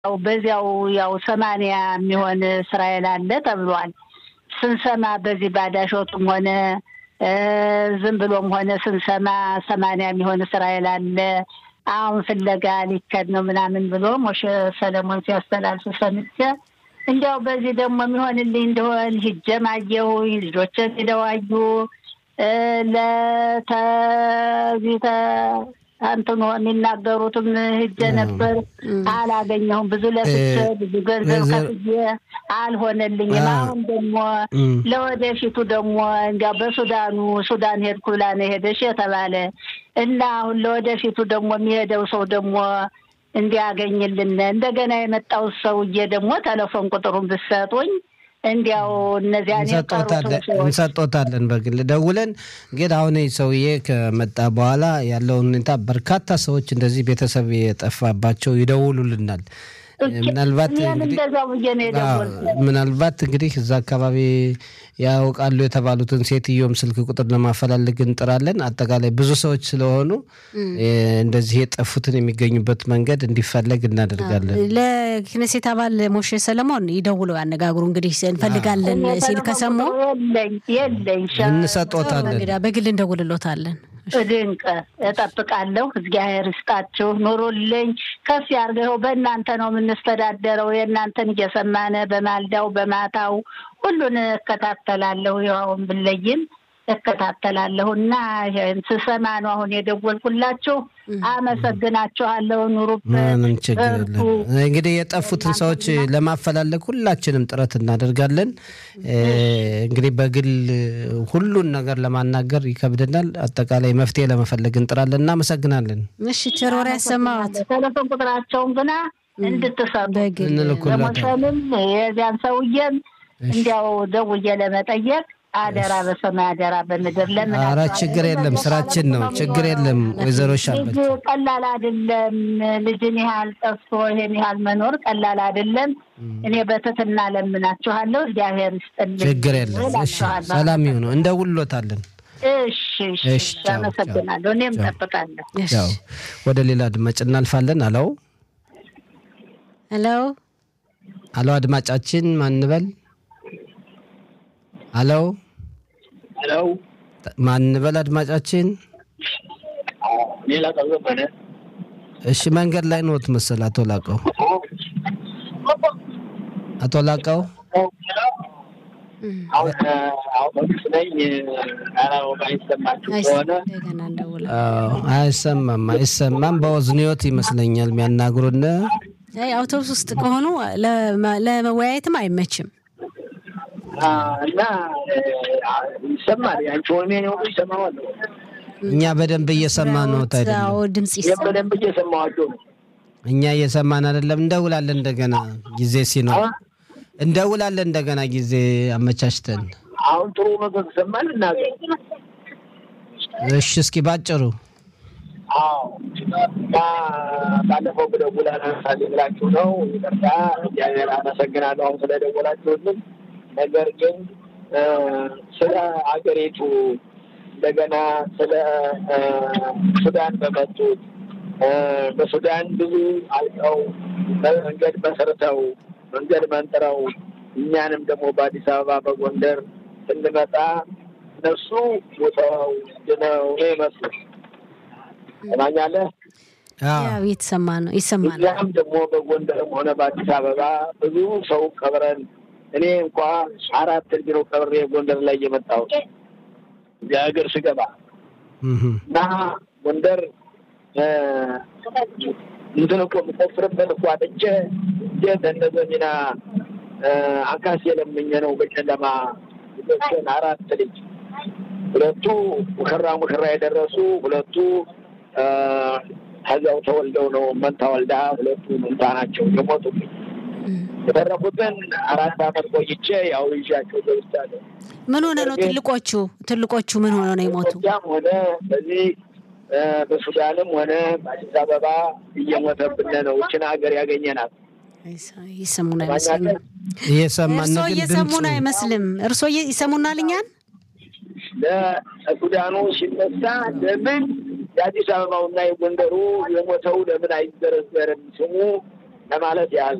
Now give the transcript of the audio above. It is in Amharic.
ያው በዚያው ያው ሰማንያ የሚሆን እስራኤል አለ ተብሏል። ስንሰማ በዚህ ባዳሾቱም ሆነ ዝም ብሎም ሆነ ስንሰማ ሰማንያ የሚሆን እስራኤል አለ አሁን ፍለጋ ሊከድ ነው ምናምን ብሎ ሞሸ ሰለሞን ሲያስተላልፍ ሰምቼ እንዲያው በዚህ ደግሞ የሚሆንልኝ እንደሆን ሂጄም አየሁኝ። ልጆችን ሄደው አዩ። ለተዚህ አንትኖ የሚናገሩትም ሂጄ ነበር፣ አላገኘሁም። ብዙ ለፍቼ ብዙ ገንዘብ ከፍዬ አልሆነልኝም። አሁን ደግሞ ለወደፊቱ ደግሞ እንዲያው በሱዳኑ ሱዳን ሄድኩ ብላ ነው ሄደሽ የተባለ እና አሁን ለወደፊቱ ደግሞ የሚሄደው ሰው ደግሞ እንዲያገኝልን እንደገና የመጣው ሰውዬ ደግሞ ቴሌፎን ቁጥሩን ብትሰጡኝ እንዲያው እነዚያን እንሰጦታለን በግል ደውለን። ግን አሁን ሰውዬ ከመጣ በኋላ ያለውን ሁኔታ በርካታ ሰዎች እንደዚህ ቤተሰብ የጠፋባቸው ይደውሉልናል። ምናልባት ምናልባት እንግዲህ እዛ አካባቢ ያውቃሉ የተባሉትን ሴትዮም ስልክ ቁጥር ለማፈላለግ እንጥራለን። አጠቃላይ ብዙ ሰዎች ስለሆኑ እንደዚህ የጠፉትን የሚገኙበት መንገድ እንዲፈለግ እናደርጋለን። ለክነሴት አባል ሞሼ ሰለሞን ይደውለው ያነጋግሩ። እንግዲህ እንፈልጋለን ሲል ከሰሙ እንሰጦታለን፣ በግል እንደውልሎታለን። ድንቅ እጠብቃለሁ። እግዚአብሔር ይስጣችሁ፣ ኑሩልኝ፣ ከፍ ያርገው። በእናንተ ነው የምንስተዳደረው። የእናንተን እየሰማነ በማልዳው በማታው ሁሉን እከታተላለሁ። ይኸውን ብለይም እከታተላለሁ እና ስሰማ ነው አሁን የደወልኩላችሁ። አመሰግናችኋለሁ። ኑሩበት። ምንም ችግር የለም። እንግዲህ የጠፉትን ሰዎች ለማፈላለግ ሁላችንም ጥረት እናደርጋለን። እንግዲህ በግል ሁሉን ነገር ለማናገር ይከብደናል። አጠቃላይ መፍትሄ ለመፈለግ እንጥራለን። እናመሰግናለን። እሺ፣ ቸር ወሬ ያሰማዋት። ቴሌፎን ቁጥራቸውን ግና እንድትሰጡ እንልኩላለን። የዚያን ሰውዬም እንዲያው ደውዬ ለመጠየቅ አደራ በሰማይ አደራ በምድር ለምን ኧረ ችግር የለም ስራችን ነው። ችግር የለም ወይዘሮ ሻለች ልጅ ቀላል አይደለም። ልጅን ያህል ጠፍቶ ይሄን ያህል መኖር ቀላል አይደለም። እኔ በትህትና ለምናችኋለሁ። እግዚአብሔር ይስጥልኝ። ችግር የለም። እሺ ሰላም ይሁኑ። እንደውልሎታለን። እሺ እሺ፣ አመሰግናለሁ። እኔም እጠብቃለሁ። ያው ወደ ሌላ አድማጭ እናልፋለን። አለው ሄሎ አሎ፣ አድማጫችን ማንበል አሎ ሄሎ ማንበል አድማጫችን ሌላ ቀዘበነ እሺ መንገድ ላይ ኖት መሰል አቶ ላቀው አቶ ላቀው አሁን አውቶቡስ ነኝ አላወቅ አይሰማችሁ ከሆነ አይሰማም አይሰማም በወዝኒዮት ይመስለኛል የሚያናግሩን አውቶቡስ ውስጥ ከሆኑ ለመወያየትም አይመችም እና ይሰማል። ያንቺ ወሜ ነው ይሰማዋለሁ። እኛ በደንብ እየሰማ ነው። አዎ ድምጽ ይሰማል። በደንብ እየሰማዋቸው ነው። እኛ እየሰማን አይደለም። እንደውላለን እንደገና ጊዜ ሲኖር እንደውላለን እንደገና ጊዜ አመቻችተን። አሁን ጥሩ ነገር ይሰማል። እናገር እሺ፣ እስኪ ባጭሩ አዎ ባለፈው ብደውላ ነሳል ብላችሁ ነው። ይቅርታ እግዚአብሔር አመሰግናለሁ አሁን ስለደወላችሁልን። ነገር ግን ስለ አገሪቱ እንደገና ስለ ሱዳን በመጡት በሱዳን ብዙ አልቀው መንገድ መስርተው መንገድ መንጥረው እኛንም ደግሞ በአዲስ አበባ በጎንደር ስንመጣ እነሱ ሞተው ድነው ነው የመጡት። ሰማኛለህ? ያው እየተሰማ ነው ይሰማል። እኛም ደግሞ በጎንደርም ሆነ በአዲስ አበባ ብዙ ሰው ቀብረን እኔ እንኳ አራት ቢሮ ቀብሬ ጎንደር ላይ የመጣሁት እዚህ ሀገር ስገባ እና ጎንደር እንትን እኮ የምቆፍርበት እኮ አጥቼ እንዴት እንደዚ ሚና አካስ የለምኘ ነው በጨለማ ልጆችን አራት ልጅ ሁለቱ ሙሽራ ሙሽራ የደረሱ ሁለቱ ከዚያው ተወልደው ነው መንታ ወልዳ ሁለቱ መንታ ናቸው የሞቱብኝ። የተረፉትን አራት አመት ቆይቼ ያው ይዣቸው ገብቻለሁ። ምን ሆነ ነው ትልቆቹ ትልቆቹ ምን ሆነ ነው የሞቱ? ያም ሆነ በዚህ በሱዳንም ሆነ በአዲስ አበባ እየሞተብን ነው። ይችን ሀገር ያገኘናት ይሰሙን አይመስልም። እየሰማን እርሶ ነው ግን እየሰሙን ድምፁ አይመስልም። እርሶ ይሰሙናል እኛን? ለሱዳኑ ሲነሳ ለምን የአዲስ አበባውና የጎንደሩ የሞተው ለምን አይዘረዘርም? ስሙ ለማለት ያህል